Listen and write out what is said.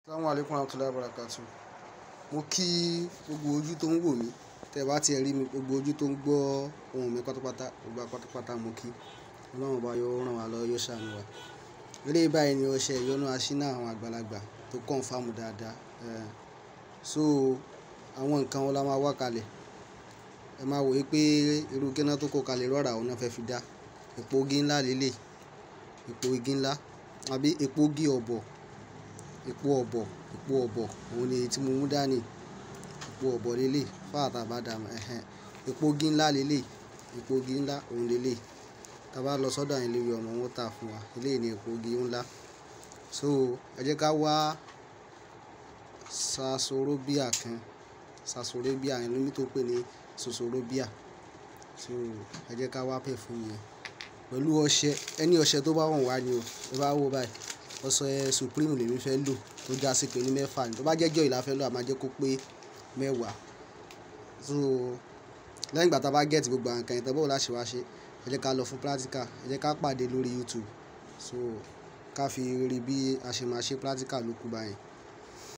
Assalamu alaikum warahmatullahi wabarakatuh. Mo kí gbogbo ojú tó ń wò mí, tẹ bá ti ẹ rí mi, gbogbo ojú tó ń gbọ́ ohùn mi pátápátá, gbogbo wa pátápátá mo kí. Ọlọ́run ọba yóò rán wa lọ́wọ́, yóò ṣàánú wa. Eléyìí báyìí ni ọṣẹ ìyọnu aṣínà àwọn àgbàlagbà tó confirm dáadáa. Eh, so àwọn nǹkan wo la máa wá kalẹ̀. Ẹ máa wò wípé irú kí iná tó kó kalẹ̀ rọra òun náà fẹ́ fi dá. Epo igi ńlá lélẹ̀, epo igi ńlá àbí epo igi ọ̀bọ̀, epo ọ̀bọ̀, epo ọ̀bọ̀ òun ni èyí tí mo mú dání. Epo ọ̀bọ̀ lélẹ̀, fáà tá bá dà mọ́. Ẹ̀hẹn. Epo igi ńlá lélẹ̀, epo igi ńlá òun lélẹ̀. Tí a bá lọ sọ́dọ̀ àwọn eléwé ọmọ wọn ó tà fún wa. Eléyìí ni epo igi ńlá. So ẹ jẹ́ ká wá Sasolobia kan. Sasolobia yẹn lóní tó pé ní Sosorobia. So ẹ jẹ́ ká wá perfume yẹn. Pẹ̀lú ọṣẹ, ẹni ọṣẹ tó bá wọ̀n wá ni o. Ẹ bá wo báyìí. Ọṣẹ Supreme lèmi fẹ́ lò tó já sí pé ní mẹ́fà ni. Tó bá jẹ́ joy la fẹ́ lò, a máa jẹ́ kó pé mẹ́wàá. So lẹ́yìn ìgbà tí a bá get gbogbo àwọn nǹkan yẹn tán, báwo la ṣe wá ṣe. Ẹ jẹ́ ká lọ fún practical. Ẹ jẹ́ ká pàdé lórí YouTube. So ká fi rí bí a ṣe máa ṣe practical lóku báyẹn.